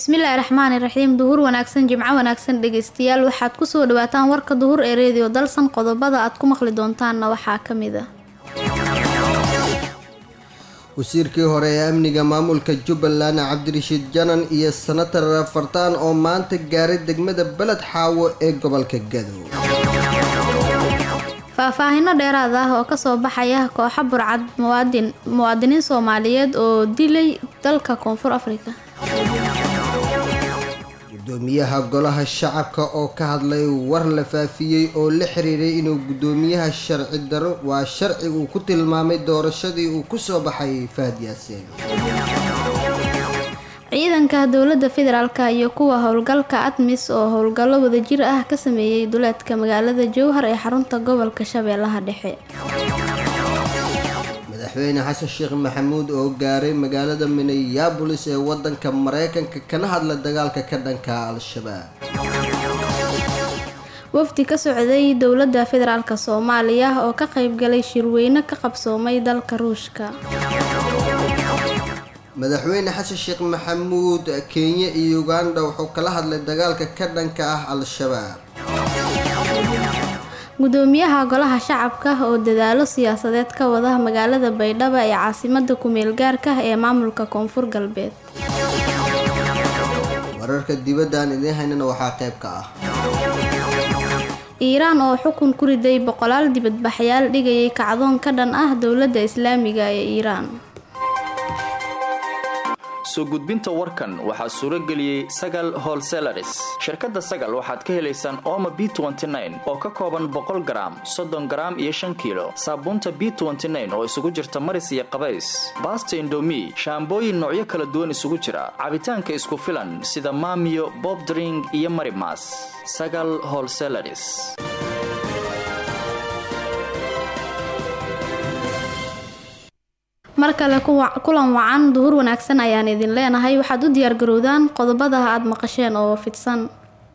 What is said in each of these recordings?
bismillaahi raxmaani raxiim duhur wanaagsan jimco wanaagsan dhegeystayaal waxaad kusoo dhawaataan warka duhur ee reediyo dalsan qodobada aad ku maqli doontaanna waxaa ka mid a wasiirkii hore ee amniga maamulka jubbaland cabdirashiid janan iyo senatar fartaan oo maanta gaaray degmada beled xaawo ee gobolka gadow faahfaahino dheeraad ah oo kasoo baxaya kooxa burcad muwaadin muwaadiniin soomaaliyeed oo dilay dalka koonfur afrika gudoomiyaha golaha shacabka oo ka hadlay war la faafiyey oo la xiriiray inuu gudoomiyaha sharci daro waa sharci uu ku tilmaamay doorashadii uu kusoo baxay fahad yaasiin ciidanka dowladda federaalk iyo kuwa howlgalka admis oo howlgallo wadajir ah ka sameeyey duleedka magaalada jowhar ee xarunta gobolka shabeellaha dhexe madaxweyne xasan sheekh maxamuud oo gaaray magaalada minneabolis ee wadanka mareykanka kana hadla dagaalka ka dhanka al-shabaab wafdi ka socday dowladda federaalk soomaaliya oo ka qaybgalay shirweyne ka qabsoomay dalka ruushka madaxweyne xasan sheekh maxamuud kenya iyo uganda wuxuu kala hadlay dagaalka ka dhanka ah al-shabaab gudoomiyaha golaha shacabka oo dadaalo siyaasadeed ka wada magaalada baydhabo ee caasimada kumeel gaarka ee maamulka koonfur galbeed wararka dibadda aan idiin haynana waxaa qayb ka ah iiraan oo xukun ku riday boqolaal dibadbaxyaal dhigayay kacdoon ka dhan ah dowladda islaamiga ee iiraan soo gudbinta warkan waxaa suuro geliyey sagal holselaris shirkadda sagal waxaad ka helaysaan ooma b oo ka kooban boqol garaam soddon garaam iyo shan kiilo saabuunta b oo isugu jirta maris iyo qabays baasta indomi shaambooyin noocyo kala duwan isugu jira cabitaanka isku filan sida maamiyo bobdring iyo marimas sagal holselaris mar kale kulan wacan duhur wanaagsan ayaan idin leenahay waxaad u diyaargarowdaan qodobada aada maqasheen oo fidsan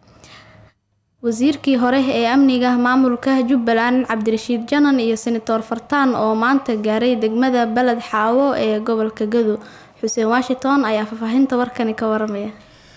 wasiirkii hore ee amniga maamulka jubbaland cabdirashiid janan iyo senator fartaan oo maanta gaaray degmada beled xaawo ee gobolka gado xuseen washington ayaa faahfaahinta warkani ka waramaya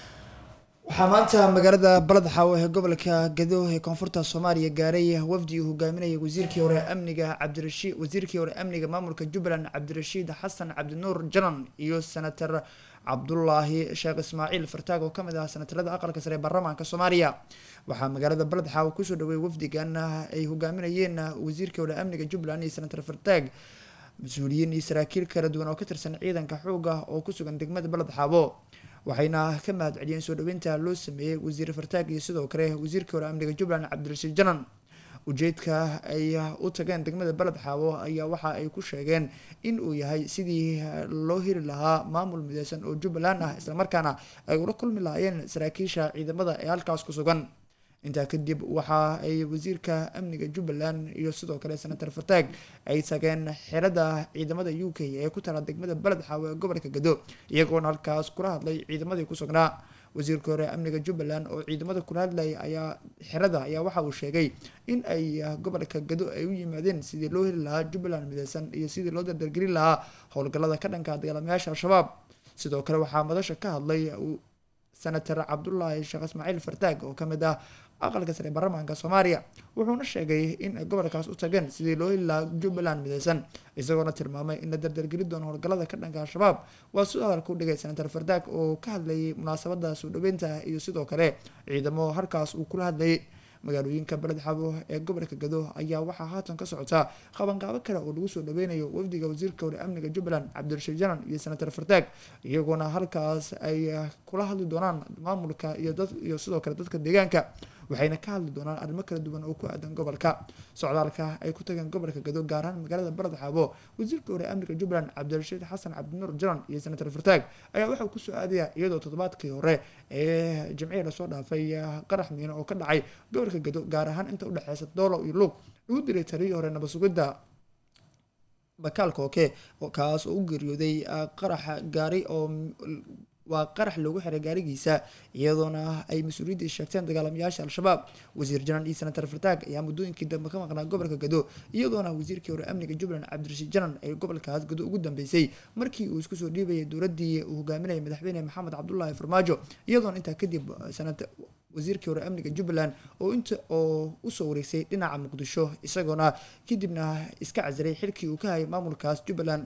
waxaa maanta magaalada baled xaawo ee gobolka gado ee koonfurta soomaaliya gaaray wafdi uu hogaaminayay wasiirkii hore amniga cabdirashiid wasiirkii hore amniga maamulka jubbaland cabdirashiid xasan cabdinuur janan iyo senator cabdulaahi sheekh ismaaciil fartaag oo kamid ah senatarada aqalka sare ee baarlamaanka soomaaliya waxaa magaalada baled xaawo kusoo dhaweeyay wafdigan ay hogaaminayeen wasiirkii hore amniga jubbaland iyo senator fartaag mas-uuliyiin iyo saraakiil kala duwan oo ka tirsan ciidanka xooga oo kusugan degmada baled xaawo waxayna ka mahad celiyeen soo dhaweynta loo sameeyey wasiir fartaag iyo sidoo kale wasiirkii hore amniga jubbaland cabdirashiid janan ujeedka ay u tageen degmada baled xaawo ayaa waxa ay ku sheegeen in uu yahay sidii loo heli lahaa maamul mideysan oo jubbaland ah islamarkaana ay ula kulmi lahaayeen saraakiisha ciidamada ee halkaas ku sugan intaa kadib waxa ay wasiirka amniga jubbaland iyo sidoo kale senator fartaag ay tageen xerada ciidamada u k ee ku tala degmada baled xaawo ee gobolka gado iyagoona halkaas kula hadlay ciidamadii ku sugnaa wasiirka hore amniga jubbaland oo ciidamada kula hadlayay ayaa xerada ayaa waxa uu sheegay in ay gobolka gado ay u yimaadeen sidii loo heli lahaa jubbaland mideysan iyo sidii loo dardargelin lahaa howlgallada ka dhanka dagaalamayaasha al-shabaab sidoo kale waxaa madasha ka hadlay senator cabdulaahi sheekh ismaaciil fartaag oo kamid ah aqalka sare baarlamaanka soomaaliya wuxuuna sheegay in ay gobolkaas u tageen sidii loo heli lahaa jubbaland mideysan isagoona tilmaamay in la dardargeli doono howlgallada ka dhanka al-shabaab waa sidoo hadalka u dhigay senator fardaag oo ka hadlayay munaasabada soo dhaweynta iyo sidoo kale ciidamo halkaas uu kula hadlayay magaalooyinka beled xabo ee gobolka gado ayaa waxaa haatan ka socota qabanqaabo kale oo lagu soo dhaweynayo wafdiga wasiirka hore amniga jubbaland cabdirashiid janan iyo senator fartaag iyagoona halkaas ay kula hadli doonaan maamulka iyo dad iyo sidoo kale dadka deegaanka waxayna ka hadli doonaan arrimo kala duwan oo ku aadan gobolka socdaalka ay ku tageen gobolka gado gaar ahaan magaalada baled xaabo wasiirka hore amniga jubbaland cabdirashiid xasan cabdinuur janan iyo senator fartaag ayaa waxaa kusoo aadaya iyadoo toddobaadkii hore ee jimcihii lasoo dhaafay qarax miino oo ka dhacay gobolka gado gaar ahaan inta udhexeysa doolo iyo luug lagu diray taliyii hore nabasugidda bakaal kooke kaas oo u geeriyooday qaraxa gaari oo waa qarax loogu xiray gaarigiisa iyadoona ay mas-uuliyadda sheegteen dagaalamayaasha al-shabaab wasiir janan iyo senatar fartaag ayaa muddooyinkii dambe ka maqnaa gobolka gado iyadoona wasiirkii hore amniga jubbaland cabdirashiid janan ay gobolkaas gado ugu dambeysay markii uu isku soo dhiibayay dowladii uu hogaaminayay madaxweyne maxamed cabdulaahi farmaajo iyadoona intaa kadib sanad wasiirkii hore amniga jubbaland oo inta oo usoo wareegsay dhinaca muqdisho isagoona kadibna iska casiray xilkii uu ka hayay maamulkaas jubbaland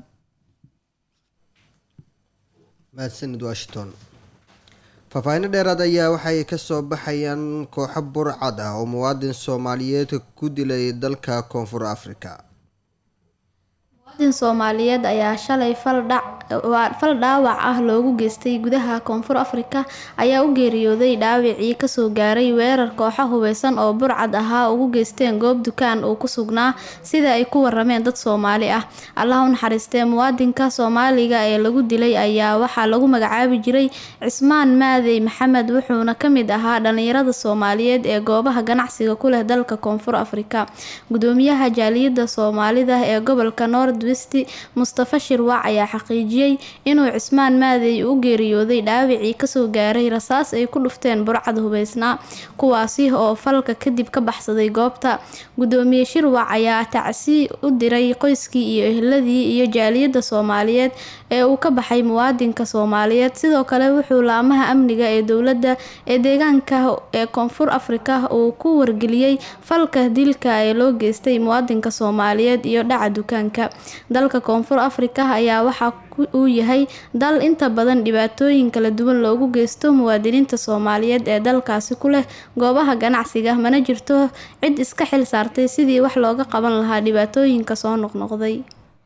mahadsanid washington faahfaahinno dheeraad ayaa waxay kasoo baxayaan kooxo burcad ah oo muwaadin soomaaliyeed ku dilay dalka koonfur africa muwaadin soomaaliyeed ayaa shalay fal dhaawac ah loogu geystay gudaha koonfur afrika ayaa u geeriyooday dhaawacii kasoo gaaray weerar kooxo hubeysan oo burcad ahaa ugu geysteen goob dukaan uu ku sugnaa sida ay ku warameen dad soomaali ah allah u naxariistee muwaadinka soomaaliga ee lagu dilay ayaa waxaa lagu magacaabi jiray cismaan maadey maxamed wuxuuna kamid ahaa dhalinyarada soomaaliyeed ee goobaha ganacsiga ku leh dalka koonfur afrika gudoomiyaha jaaliyada soomaalida ee gobolka nord west mustafa shirwac ayaa xaqiijiyey inuu cismaan maadey u geeriyooday dhaawacii kasoo gaaray rasaas ay ku dhufteen burcad hubeysnaa kuwaasi oo falka kadib ka baxsaday goobta gudoomiye shirwac ayaa tacsi u diray qoyskii iyo ehladii iyo jaaliyada soomaaliyeed ee uu ka baxay muwaadinka soomaaliyeed sidoo kale wuxuu laamaha amniga ee dowladda ee deegaanka ee koonfur afrika uu ku wargeliyey falka dilka ee loo geystay muwaadinka soomaaliyeed iyo dhaca dukaanka dalka koonfur afrika ayaa waxaa uu yahay dal inta badan dhibaatooyin kala duwan loogu geysto muwaadiniinta soomaaliyeed ee dalkaasi ku leh goobaha ganacsiga mana jirto cid iska xil saartay sidii wax looga qaban lahaa dhibaatooyinka soo noqnoqday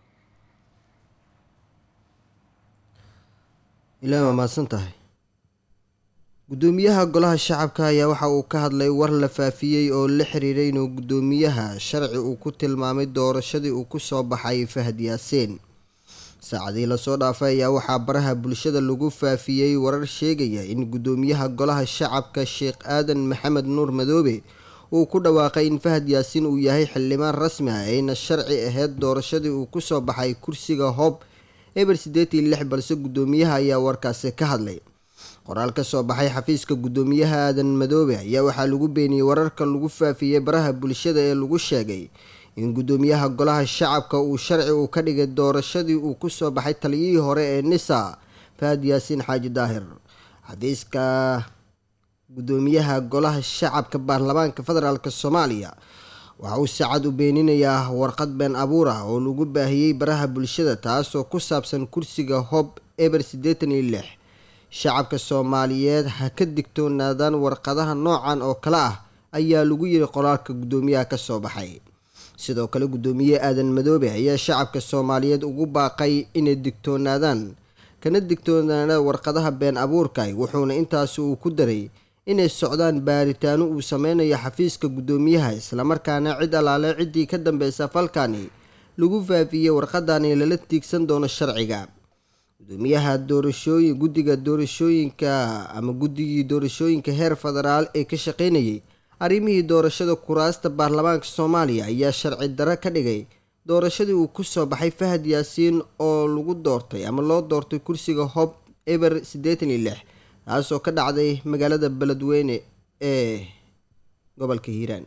ilaa waa mahadsan tahay gudoomiyaha golaha shacabka ayaa waxa uu ka hadlay war la faafiyey oo la xiriiray inuu gudoomiyaha sharci uu ku tilmaamay doorashadii uu kusoo baxay fahad yaaseen saacadii lasoo dhaafay ayaa waxaa baraha bulshada lagu faafiyey warar sheegaya in gudoomiyaha golaha shacabka sheekh aadan maxamed nuur madoobe uu ku dhawaaqay in fahad yaasiin uu yahay xildhibaan rasmi ah ayna sharci ahayd doorashadii uu kusoo baxay kursiga hoob eber siddeetii lix balse gudoomiyaha ayaa warkaasi ka hadlay qoraal ka soo baxay xafiiska gudoomiyaha aadan madoobe ayaa waxaa lagu beeniyey wararka lagu faafiyey baraha bulshada ee lagu sheegay in gudoomiyaha golaha shacabka uu sharci uu ka dhigay doorashadii uu kusoo baxay taliyihii hore ee nisa fahad yaasiin xaaji daahir xafiiska gudoomiyaha golaha shacabka baarlamaanka federaalk soomaaliya waxa uu saacad u beeninayaa warqad been abuur ah oo lagu baahiyey baraha bulshada taasoo ku saabsan kursiga hob eber siddeetan iyo lix shacabka soomaaliyeed ha ka digtoonaadaan warqadaha noocan oo kale ah ayaa lagu yiri qoraalka gudoomiyaha kasoo baxay sidoo kale gudoomiye aadan madoobe ayaa shacabka soomaaliyeed ugu baaqay inay digtoonaadaan kana digtoonaadaan warqadaha been abuurka wuxuuna intaasi uu ku daray inay socdaan baaritaano uu sameynayo xafiiska gudoomiyaha islamarkaana cid allaale ciddii ka dambeysa falkani lagu faafiyey warqadani lala tiigsan doono sharciga gudoomiyaha doorashooyin guddiga doorashooyinka ama guddigii doorashooyinka heer federaal ee ka shaqeynayay arrimihii doorashada kuraasta baarlamaanka soomaaliya ayaa sharci darro ka dhigay doorashadii uu kusoo baxay fahad yaasiin oo lagu doortay ama loo doortay kursiga hob eber siddeetan iyo lix taasoo ka dhacday magaalada beledweyne ee gobolka hiiraan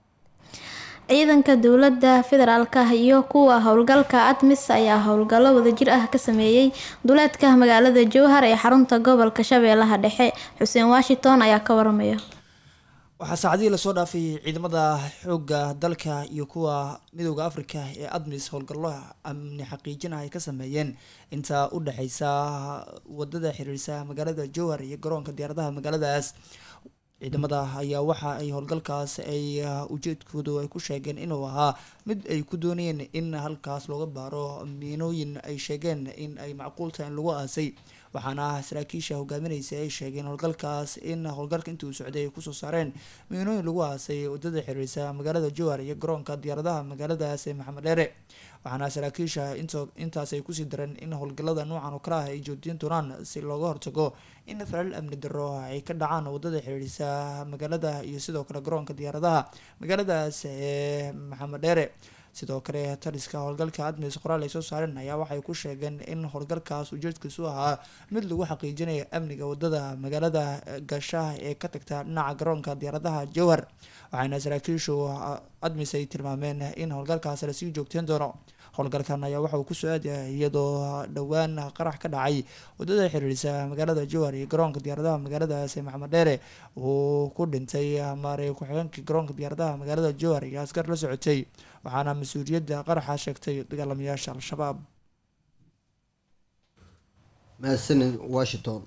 ciidanka dowladda federaalk iyo kuwa howlgalka admis ayaa howlgallo wadajir ah ka sameeyey duleedka magaalada jowhar ee xarunta gobolka shabeellaha dhexe xuseen washington ayaa ka waramaya waxaa saacadihii lasoo dhaafay ciidamada xoogga dalka iyo kuwa midooda afrika ee admis howlgallo amni xaqiijin ah ay ka sameeyeen inta u dhexeysa wadada xiriirsa magaalada jowhar iyo garoonka diyaaradaha magaaladaas ciidamada ayaa waxa ay howlgalkaas ay ujeedkoodu ay ku sheegeen inuu ahaa mid ay ku doonayeen in halkaas looga baaro miinooyin ay sheegeen in ay macquul tahay in lagu aasay waxaana saraakiisha hogaaminaysa ay sheegeen howlgalkaas in howlgalka intii uu socday ay kusoo saareen miinooyin lagu aasay wadada xiriirsa magaalada jowhar iyo garoonka diyaaradaha magaaladaas ee maxamed dheere waxaana saraakiisha intaas ay kusii dareen in howlgalada noocan oo kale ah ay joojin doonaan si looga hortago in falal amni daro ay ka dhacaan wadada xiriirisa magaalada iyo sidoo kale garoonka diyaaradaha magaaladaas ee maxamed dheere sidoo kale taliska howlgalka admis qoraal ay soo saareen ayaa waxay ku sheegeen in howlgalkaas ujeedkiisu ahaa mid lagu xaqiijinayo amniga wadada magaalada gashaha ee ka tagta dhinaca garoonka diyaaradaha jowhar waxaana saraakiishu admis ay tilmaameen in howlgalkaas lasii joogteen doono howlgalkan ayaa waxa uu ku soo aadaya iyadoo dhowaan qarax ka dhacay wadada xiriirisa magaalada jowhar iyo garoonka diyaaradaha magaaladaasi maxamed dheere uu ku dhintay maaray ku-xigeenkii garoonka diyaaradaha magaalada jowhar iyo askar la socotay waxaana mas-uuliyadda qaraxa sheegtay dagaalamayaasha al-shabaab mahadsanid washington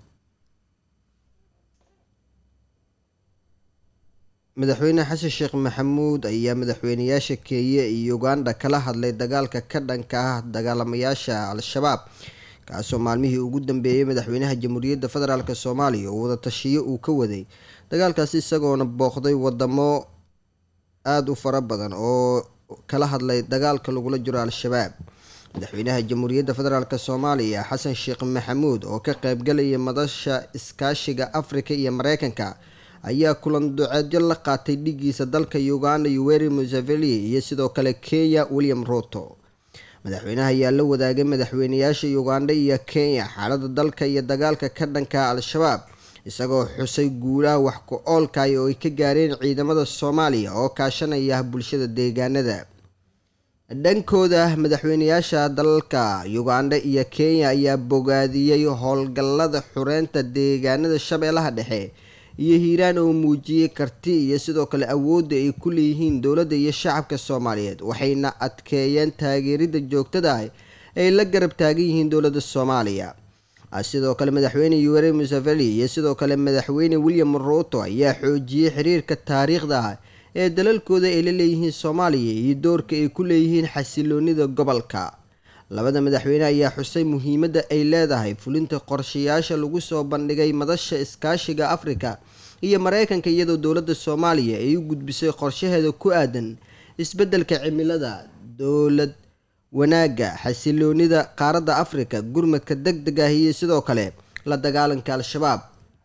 madaxweyne xasan sheekh maxamuud ayaa madaxweynayaasha kenya iyo uganda kala hadlay dagaalka ka dhanka ah dagaalamayaasha al-shabaab kaasoo maalmihii ugu dambeeyey madaxweynaha jamhuuriyadda federaalk soomaaliya oo wadatashiyo uu ka waday dagaalkaasi isagoona booqday wadamo aada u fara badan oo kala hadlay dagaalka lagula jiro al-shabaab madaxweynaha jamhuuriyadda federaalk soomaaliya xasan sheekh maxamuud oo ka qeybgalaya madasha iskaashiga afrika iyo mareykanka ayaa kulan duceedyo la qaatay dhigiisa dalka uganda yoweri museveni iyo sidoo kale kenya william ruto madaxweynaha ayaa la wadaagay madaxweynayaasha uganda iyo kenya xaalada dalka iyo dagaalka ka dhanka al-shabaab isagoo xusay guulaha wax ku oolkay oo ay ka gaareen ciidamada soomaaliya oo kaashanaya bulshada deegaanada dhankooda madaxweynayaasha dalalka uganda iyo kenya ayaa bogaadiyey howlgallada xureynta deegaanada shabeellaha dhexe iyo hiiraan oo muujiyey karti iyo sidoo kale awoodda ay ku leeyihiin dowladda iyo shacabka soomaaliyeed waxayna adkeeyeen taageerida joogtada ah ay la garab taagan yihiin dowladda soomaaliya sidoo kale madaxweyne yoweri museveni iyo sidoo kale madaxweyne william ruuto ayaa xoojiyey xiriirka taariikhda ah ee dalalkooda ay la leeyihiin soomaaliya iyo doorka ay ku leeyihiin xasiloonida gobolka labada madaxweyne ayaa xusay muhiimadda ay leedahay fulinta qorshayaasha lagu soo bandhigay madasha iskaashiga afrika iyo mareykanka iyadoo dowladda soomaaliya ay u gudbisay qorshaheeda ku aadan isbeddelka cimilada dowlad wanaagga xasiloonida qaaradda afrika gurmadka deg deg ah iyo sidoo kale la dagaalanka al-shabaab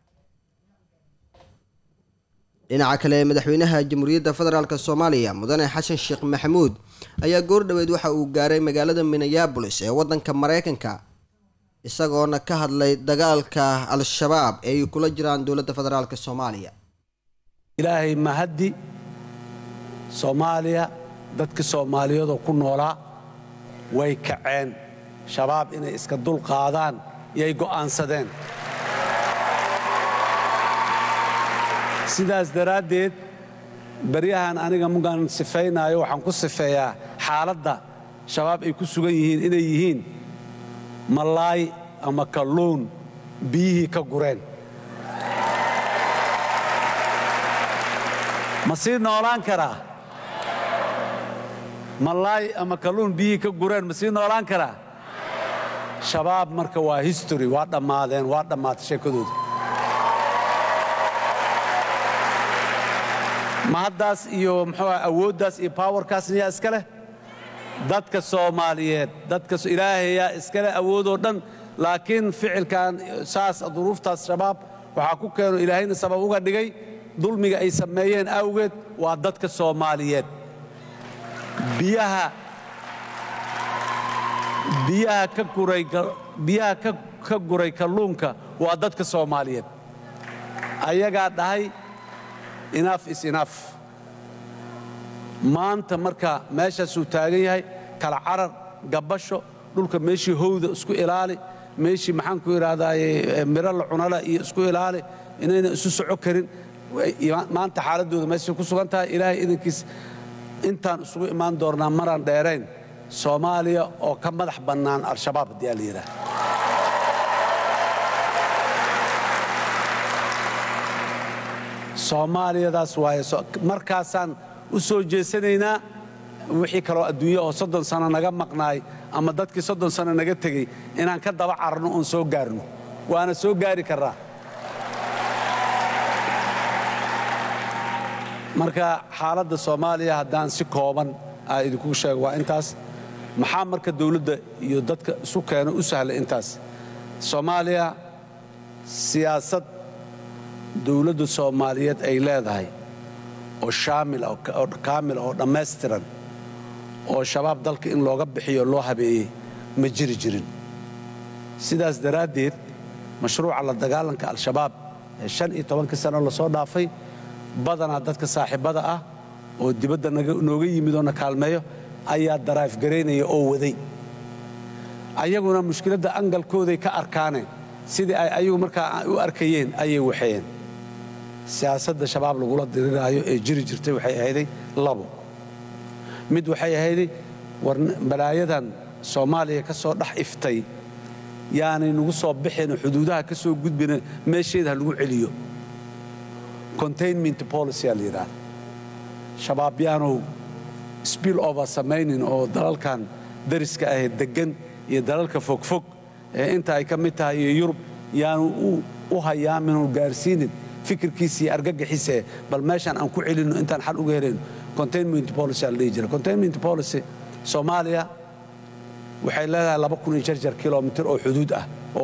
dhinaca kale madaxweynaha jamhuuriyadda federaalk soomaaliya mudane xasan sheekh maxamuud ayaa goordhoweed waxa uu gaaray magaalada minneabolis ee wadanka mareykanka isagoona ka hadlay dagaalka al-shabaab ee ay kula jiraan dowladda federaalk soomaaliya ilaahay mahaddi soomaaliya dadkii soomaaliyeedoo ku noolaa way kaceen shabaab inay iska dul qaadaan iyay go'aansadeen sidaas daraaddeed baryahan aniga mugaan sifaynaayo waxaan ku sifeeyaa xaaladda shabaab ay ku sugan yihiin inay yihiin malaay ama kalluun biyihii ka gureen ma sii noolaan karaa malaay ama kalluun biyihii ka gureen ma sii noolaan karaa shabaab marka waa history waa dhammaadeen waa dhammaatay sheekadooda ma haddaas iyo muxuu awooddaas iyo bawarkaasna yaa iska leh dadka soomaaliyeed dadka ilaahayaa iska leh awoodoo dhan laakiin ficilkan saas duruuftaas shabaab waxaa ku keeno ilaahayna sabab uga dhigay dulmiga ay sameeyeen awgeed waa dadka soomaaliyeed biyaha biyaha ka guray biyaha ka guray kalluunka waa dadka soomaaliyeed ayagaa dhahay inaaf is inaaf maanta marka meeshaasuu taagan yahay kala carar gabbasho dhulka meeshii howda isku ilaali meeshii maxaan ku idhahdaaye miro la cunala iyo isku ilaali inayna isu soco karin maanta xaaladdooda meeshay ku sugan tahay ilaahay idankiis intaan isugu imaan doonnaa maraan dheerayn soomaaliya oo ka madax bannaan al-shabaab haddii aa la yidhaah soomaaliyadaas waaye markaasaan u soo jeesanaynaa wixii kaloo adduunya oo soddon sano naga maqnaay ama dadkii soddon sano naga tegey inaan ka daba cararno oon soo gaarno waana soo gaari karraa marka xaaladda soomaaliya haddaan si kooban aa idinku sheego waa intaas maxaa marka dawladda iyo dadka isu keeno u sahla intaas soomaaliya siyaasad dawladda soomaaliyeed ay leedahay oo shaamil oo kaamil oo dhammaystiran oo shabaab dalka in looga bixiyo loo habeeyey ma jiri jirin sidaas daraaddeed mashruuca la dagaalanka al-shabaab ee shan iyo tobankii sano lasoo dhaafay badanaa dadka saaxiibbada ah oo dibadda nooga yimid oo na kaalmeeyo ayaa daraif garaynaya oo waday ayaguna mushkiladda angalkooday ka arkaaneen sidii ay ayagu markaa u arkayeen ayay waxeeyeen siyaasadda shabaab lagula diriraayo ee jiri jirtay waxay ahayday labo mid waxay ahayday war balaayadan soomaaliya ka soo dhex iftay yaanay nagu soo bixin xuduudaha ka soo gudbina meesheeda ha lagu celiyo containment policy aa la yidhaahda shabaab yaanu spill over samaynin oo dalalkan dariska ahee deggan iyo dalalka fogfog ee inta ay ka mid tahay iyo yurub yaanu u hayaamin oo gaarsiinin fikirkiisa iyo argagaxiisa ee bal meeshaan aan ku celinno intaan xal uga helayno containment policy aa la dhihi jira containment policy soomaaliya waxay leedahay laba kun iyo jarjar kilomitir oo xuduud ah oo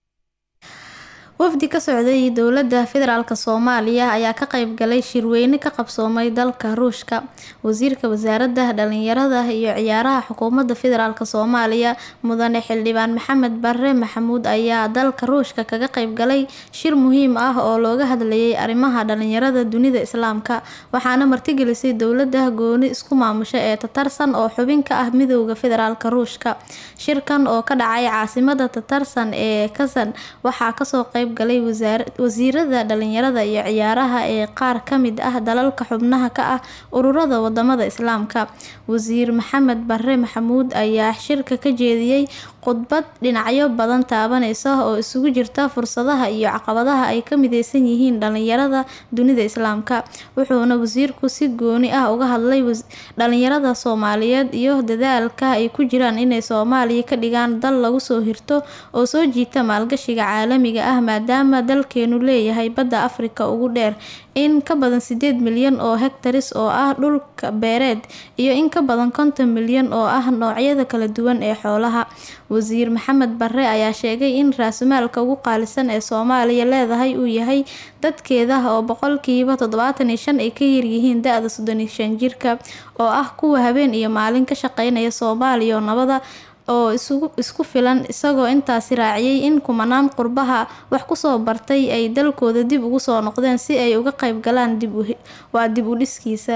wafdi ka socday dowladda federaalk soomaaliya ayaa ka qayb galay shirweyne ka qabsoomay dalka ruushka wasiirka wasaaradda dhalinyarada iyo ciyaaraha xukuumadda federaalk soomaaliya mudane xildhibaan maxamed bare maxamuud ayaa dalka ruushka kaga qayb galay shir muhiim ah oo looga hadlayay arrimaha dhalinyarada dunida islaamka waxaana martigelisay dowladda gooni isku maamusha ee tatarsan oo xubin ka ah midowda federaalk ruushka shirkan oo ka dhacay caasimada tatarsan ee kasan waxaa kasoo qayb galay wasiirada dhalinyarada iyo ciyaaraha ee qaar kamid ah dalalka xubnaha ka ah ururada wadamada islaamka wasiir maxamed bare maxamuud ayaa shirka ka jeediyey khudbad dhinacyo badan taabaneysa oo isugu jirta fursadaha iyo caqabadaha ay ka mideysan yihiin dhalinyarada dunida islaamka wuxuuna wasiirku si gooni ah uga hadlay dhalinyarada soomaaliyeed iyo dadaalka ay ku jiraan inay soomaaliya ka dhigaan dal lagu soo hirto oo soo jiita maalgashiga caalamiga ah maadaama dalkeenu leeyahay badda afrika ugu dheer in ka badan sideed milyan oo hektaris oo ah dhulka beereed iyo in ka badan konton milyan oo ah noocyada kala duwan ee xoolaha wasiir maxamed bare ayaa sheegay in raasumaalka ugu qaalisan ee soomaaliya leedahay uu yahay dadkeeda oo boqolkiiba toddobaatan iyo shan ay ka yaryihiin da-da soddon iyo shan jirka oo ah kuwa habeen iyo maalin ka shaqeynaya soomaaliya oo nabada oo isku filan isagoo intaasi raaciyay in kumanaan qurbaha wax kusoo bartay ay dalkooda dib ugu soo noqdeen si ay uga qayb galaan waa dib u dhiskiisa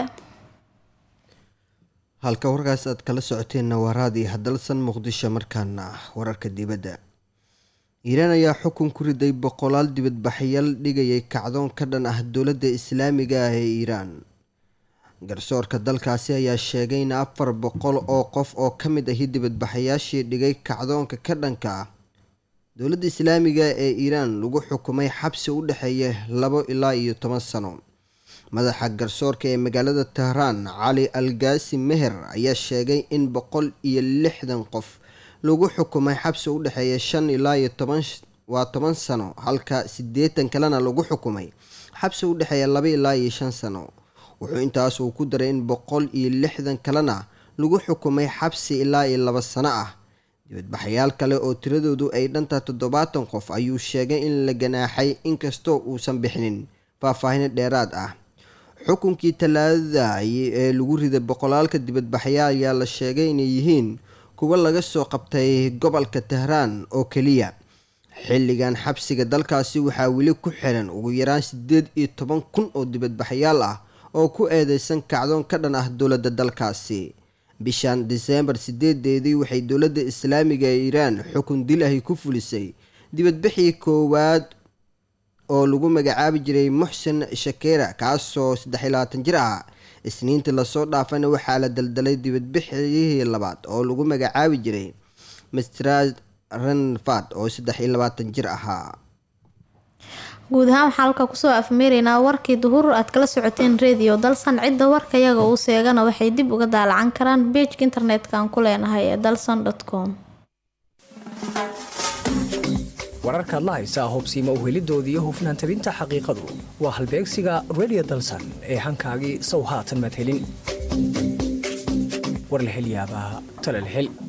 halka warkaas aad kala socoteenna waa raadi hadalsan muqdisho markaana wararka dibadda iiraan ayaa xukun ku riday boqolaal dibadbaxyaal dhigayay kacdoon ka dhan ah dowladda islaamiga ah ee iiraan garsoorka dalkaasi ayaa sheegay in afar boqol oo qof oo ka mid ahi dibadbaxayaashii dhigay kacdoonka ka dhanka ah dowladda islaamiga ee iiraan lagu xukumay xabsi u dhexeeya labo ilaa iyo toban sano madaxa garsoorka ee magaalada tehraan cali algaasi meher ayaa sheegay in boqol iyo lixdan qof lagu xukumay xabsi u dhexeeya shan ilaa iyo toban waa toban sano halka siddeetan kalena lagu xukumay xabsi u dhexeeya laba ilaa iyo shan sano wuxuu intaas uu ku daray in boqol iyo lixdan kalena lagu xukumay xabsi ilaa iyo laba sano ah dibadbaxayaal kale oo tiradoodu ay dhantaa toddobaatan qof ayuu sheegay in la ganaaxay inkastoo uusan bixinin faahfaahin dheeraad ah xukunkii talaadada ee lagu riday boqolaalka dibadbaxayaal ayaa la sheegay inay yihiin kuwo laga soo qabtay gobolka tehraan oo keliya xilligan xabsiga dalkaasi waxaa weli ku xiran ugu yaraan sideed iyo toban kun oo dibadbaxayaal ah oo ku eedeysan kacdoon ka dhan ah dowladda dalkaasi bishan diseembar sideedeedii waxay dowladda islaamiga ee iiraan xukun dil ahi ku fulisay dibadbixii koowaad oo lagu magacaabi jiray muxsen shakera kaasoo saddex iyo labaatan jir ah isniintii lasoo dhaafana waxaa la daldalay dibadbixiyihii labaad oo lagu magacaabi jiray mistrad ranfad oo saddex iyo labaatan jir ahaa guud ahaan waxaa halka kusoo afmeeraynaa warkii duhur aad kala socoteen rediyo dalsan cidda warkayaga uu seegana waxay dib uga daalacan karaan beejka internetka aan ku leenahay ee dalsan com wararkaad la haysaa hubsiima uhelidoodii iyo hufnaan tabinta xaqiiqadu waa halbeegsiga redio dalsan ee hankaagii sow haatan madhelin warlahelyaabaa talalhel